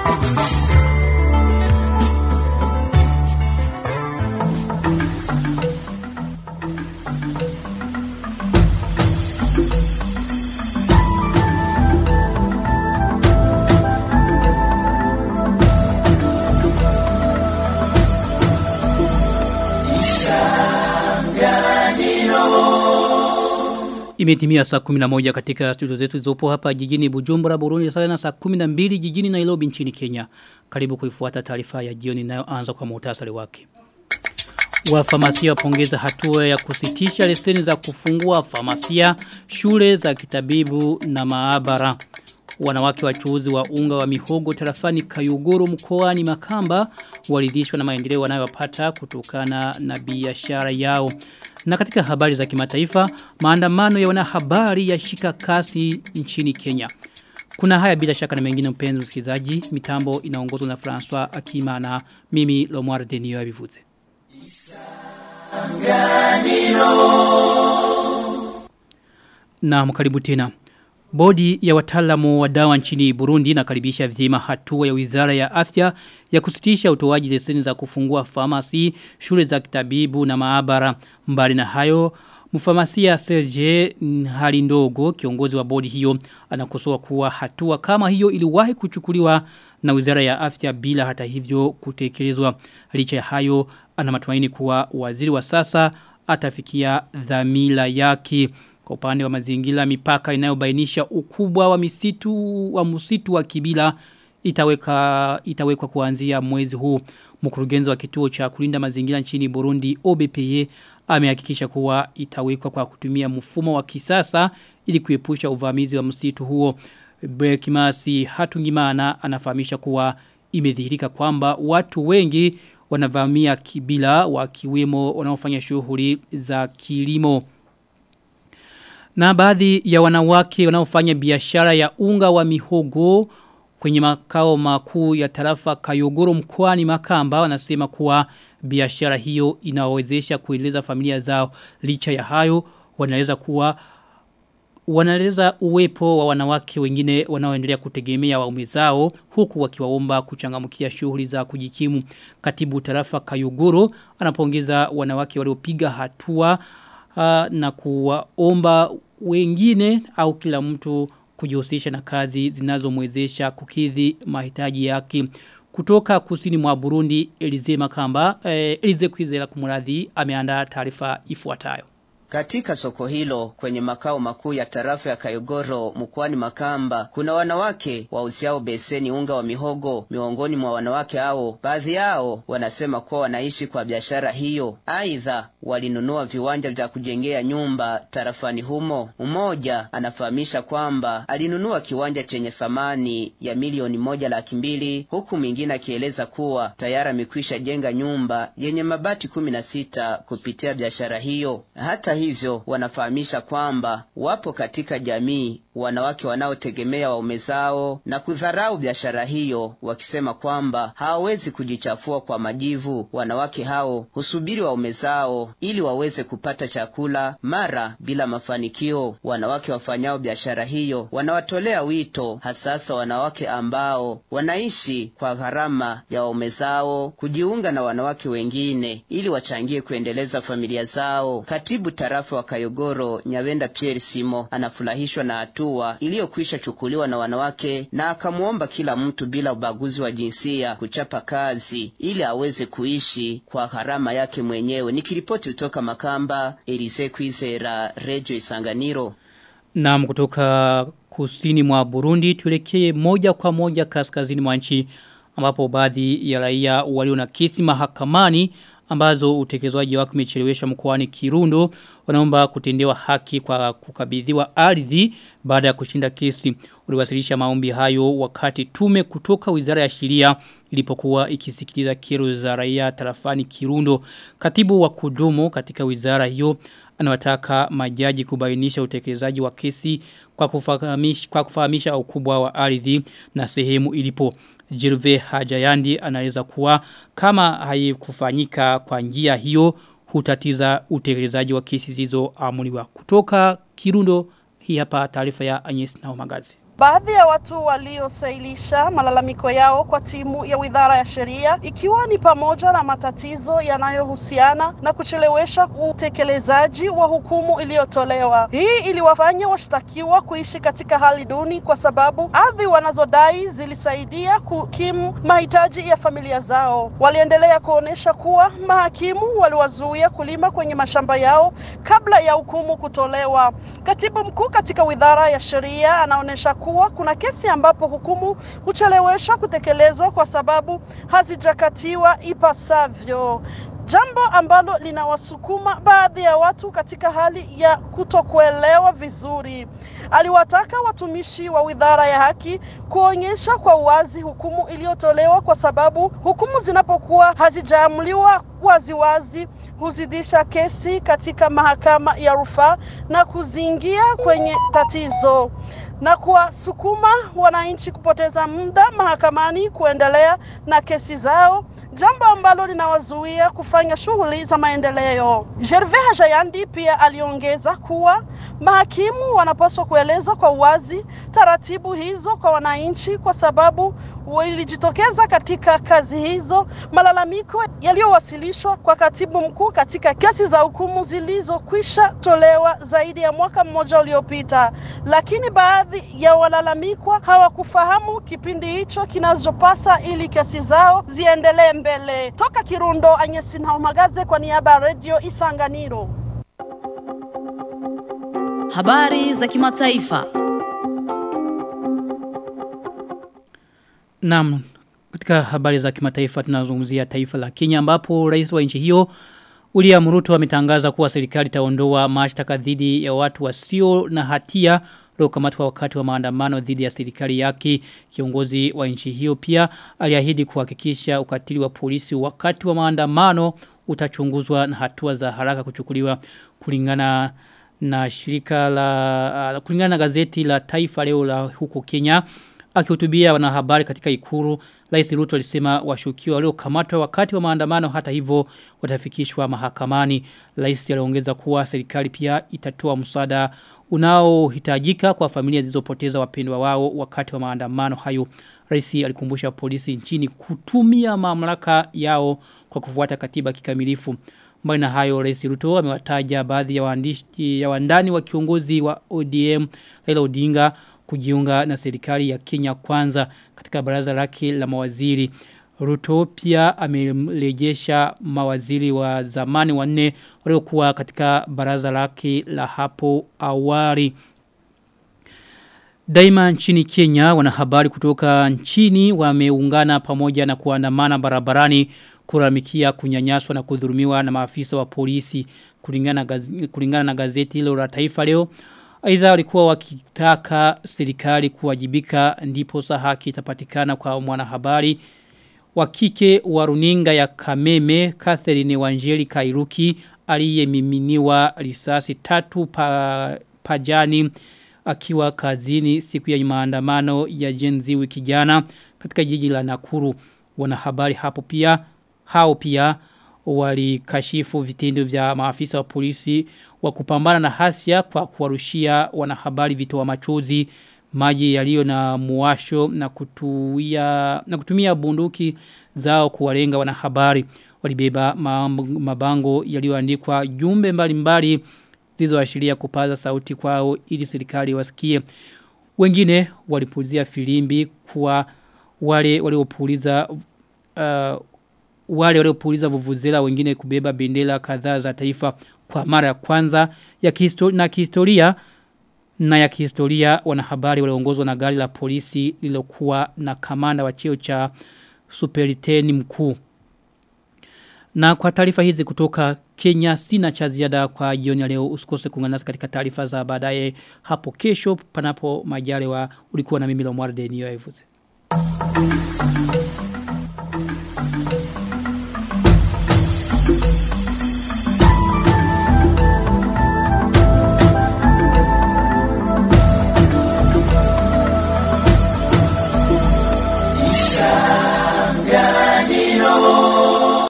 Imetimia saa 11 katika studio zetu zopo hapa jijini Bujumbura Burundi sawa na saa 12 jijini Nairobi nchini Kenya. Karibu kuifuata taarifa ya jioni inayoanza kwa muhtasari wake. Wafamasia wapongeza hatua ya kusitisha leseni za kufungua famasia, shule za kitabibu na maabara. Wanawake wachuuzi wa unga wa mihogo tarafani Kayuguru mkoani Makamba walidhishwa na maendeleo wanayopata kutokana na biashara yao. Na katika habari za kimataifa, maandamano ya wanahabari yashika kasi nchini Kenya. Kuna haya bila shaka na mengine mpenzi msikilizaji, mitambo inaongozwa na François Akima na mimi Lomar Denio abivuze. Na mkaribu tena. Bodi ya wataalamu wa dawa nchini Burundi inakaribisha vyema hatua ya Wizara ya Afya ya kusitisha utoaji leseni za kufungua famasi, shule za kitabibu na maabara. Mbali na hayo, mfamasia Serge hali ndogo kiongozi wa bodi hiyo anakosoa kuwa hatua kama hiyo iliwahi kuchukuliwa na Wizara ya Afya bila hata hivyo kutekelezwa. Licha ya hayo ana matumaini kuwa waziri wa sasa atafikia dhamira yake. Kwa upande wa mazingira mipaka inayobainisha ukubwa wa misitu wa msitu wa Kibila itaweka itawekwa kuanzia mwezi huu. Mkurugenzi wa kituo cha kulinda mazingira nchini Burundi OBPE amehakikisha kuwa itawekwa kwa kutumia mfumo wa kisasa ili kuepusha uvamizi wa msitu huo. Bekimasi Hatungimana anafahamisha kuwa imedhihirika kwamba watu wengi wanavamia Kibila wakiwemo wanaofanya shughuli za kilimo. Na baadhi ya wanawake wanaofanya biashara ya unga wa mihogo kwenye makao makuu ya tarafa Kayogoro mkoani Makamba wanasema kuwa biashara hiyo inawezesha kuendeleza familia zao licha ya hayo wanaweza kuwa wanaeleza uwepo wa wanawake wengine wanaoendelea kutegemea waume zao huku wakiwaomba kuchangamkia shughuli za kujikimu katibu tarafa Kayogoro anapongeza wanawake waliopiga hatua uh, na kuwaomba wengine au kila mtu kujihusisha na kazi zinazomwezesha kukidhi mahitaji yake kutoka kusini mwa Burundi Elize Makamba eh, Elize Kwizera kumradhi ameandaa taarifa ifuatayo katika soko hilo kwenye makao makuu ya tarafa ya Kayogoro mkoani Makamba kuna wanawake wauziao beseni unga wa mihogo. Miongoni mwa wanawake hao, baadhi yao wanasema kuwa wanaishi kwa biashara hiyo. Aidha, walinunua viwanja vya kujengea nyumba tarafani humo. Mmoja anafahamisha kwamba alinunua kiwanja chenye thamani ya milioni moja laki mbili huku mwingine akieleza kuwa tayari amekwisha jenga nyumba yenye mabati kumi na sita kupitia biashara hiyo. Hata hivyo wanafahamisha kwamba wapo katika jamii wanawake wanaotegemea waume zao na kudharau biashara hiyo, wakisema kwamba hawawezi kujichafua kwa majivu. Wanawake hao husubiri waume zao ili waweze kupata chakula, mara bila mafanikio. Wanawake wafanyao biashara hiyo wanawatolea wito, hasasa wanawake ambao wanaishi kwa gharama ya waume zao, kujiunga na wanawake wengine ili wachangie kuendeleza familia zao. Katibu tarafa wa Kayogoro Nyawenda Pierre Simo anafurahishwa na hatua iliyokwisha chukuliwa na wanawake na akamwomba kila mtu bila ubaguzi wa jinsia kuchapa kazi ili aweze kuishi kwa gharama yake mwenyewe. Nikiripoti kutoka Makamba, Elise Kwizera, Radio Isanganiro. Naam kutoka kusini mwa Burundi tuelekee moja kwa moja kaskazini mwa nchi ambapo baadhi ya raia walio na kesi mahakamani ambazo utekelezwaji wake umechelewesha mkoani Kirundo wanaomba kutendewa haki kwa kukabidhiwa ardhi baada ya kushinda kesi uliwasilisha maombi hayo wakati tume kutoka Wizara ya Sheria ilipokuwa ikisikiliza kero za raia tarafani Kirundo katibu wa kudumu katika wizara hiyo anawataka majaji kubainisha utekelezaji wa kesi kwa kufahamisha, kwa kufahamisha ukubwa wa ardhi na sehemu ilipo. Jirve Hajayandi anaeleza kuwa kama haikufanyika kwa njia hiyo hutatiza utekelezaji wa kesi zilizoamuliwa kutoka Kirundo hii hapa taarifa ya Agnes Naumagazi. Baadhi ya watu waliosailisha malalamiko yao kwa timu ya Wizara ya Sheria ikiwa ni pamoja na matatizo yanayohusiana na kuchelewesha utekelezaji wa hukumu iliyotolewa. Hii iliwafanya washtakiwa kuishi katika hali duni kwa sababu ardhi wanazodai zilisaidia kukimu mahitaji ya familia zao. Waliendelea kuonesha kuwa mahakimu waliwazuia kulima kwenye mashamba yao kabla ya hukumu kutolewa. Katibu mkuu katika Wizara ya Sheria anaonesha kuwa kuna kesi ambapo hukumu hucheleweshwa kutekelezwa kwa sababu hazijakatiwa ipasavyo jambo ambalo linawasukuma baadhi ya watu katika hali ya kutokuelewa vizuri. Aliwataka watumishi wa Wizara ya Haki kuonyesha kwa uwazi hukumu iliyotolewa, kwa sababu hukumu zinapokuwa hazijaamuliwa waziwazi huzidisha kesi katika mahakama ya rufaa na kuzingia kwenye tatizo na kuwasukuma wananchi kupoteza muda mahakamani kuendelea na kesi zao, jambo ambalo linawazuia kufanya shughuli za maendeleo. Gervais Hajayandi pia aliongeza kuwa mahakimu wanapaswa kueleza kwa uwazi taratibu hizo kwa wananchi, kwa sababu ilijitokeza katika kazi hizo malalamiko yaliyowasilishwa kwa katibu mkuu katika kesi za hukumu zilizokwisha tolewa zaidi ya mwaka mmoja uliopita, lakini baadhi ya walalamikwa hawakufahamu kipindi hicho kinachopasa ili kesi zao ziendelee mbele. Toka Kirundo, Anyesi Ntaumagaze kwa niaba ya Radio Isanganiro. Habari za kimataifa. Naam, katika habari za kimataifa tunazungumzia taifa la Kenya ambapo rais wa nchi hiyo William Ruto ametangaza kuwa serikali itaondoa mashtaka dhidi ya watu wasio na hatia waliokamatwa wakati wa maandamano dhidi ya serikali yake. Kiongozi wa nchi hiyo pia aliahidi kuhakikisha ukatili wa polisi wakati wa maandamano utachunguzwa na hatua za haraka kuchukuliwa kulingana na shirika la uh, kulingana na gazeti la Taifa leo la huko Kenya akihutubia wanahabari katika ikuru Rais Ruto alisema washukiwa waliokamatwa wakati wa maandamano hata hivyo watafikishwa mahakamani. Rais aliongeza kuwa serikali pia itatoa msaada unaohitajika kwa familia zilizopoteza wapendwa wao wakati wa maandamano hayo. Rais alikumbusha polisi nchini kutumia mamlaka yao kwa kufuata katiba kikamilifu. Mbali na hayo Rais Ruto amewataja baadhi ya waandishi ya wandani wa kiongozi wa ODM Raila Odinga kujiunga na serikali ya Kenya kwanza katika baraza lake la mawaziri. Ruto pia amerejesha mawaziri wa zamani wanne waliokuwa katika baraza lake la hapo awali. Daima nchini Kenya wanahabari kutoka nchini wameungana pamoja na kuandamana barabarani kuramikia kunyanyaswa na kudhurumiwa na maafisa wa polisi kulingana, gaz, kulingana na gazeti hilo la taifa leo. Aidha walikuwa wakitaka serikali kuwajibika ndipo sa haki itapatikana kwa mwanahabari wa kike wa runinga ya Kameme Catherine Wanjeli Kairuki aliyemiminiwa risasi tatu pa, pajani akiwa kazini siku ya maandamano ya jenzi wiki jana katika jiji la Nakuru wanahabari hapo pia hao pia walikashifu vitendo vya maafisa wa polisi wa kupambana na hasia kwa kuwarushia wanahabari vitoa machozi maji yaliyo na muwasho na kutuia na kutumia bunduki zao kuwalenga wanahabari walibeba mabango yaliyoandikwa jumbe mbalimbali zilizoashiria kupaza sauti kwao ili serikali wasikie wengine walipulizia filimbi kwa wale waliopuliza uh, wale waliopuliza vuvuzela wengine kubeba bendera kadhaa za taifa kwa mara ya kwanza ya kihistoria na kihistoria na ya kihistoria wanahabari waliongozwa na gari la polisi lilokuwa na kamanda wa cheo cha superiteni mkuu. Na kwa taarifa hizi kutoka Kenya sina cha ziada kwa jioni ya leo usikose kuungana nasi katika taarifa za baadaye hapo kesho panapo majaliwa ulikuwa na mimi Lomwarde niyo Thank you.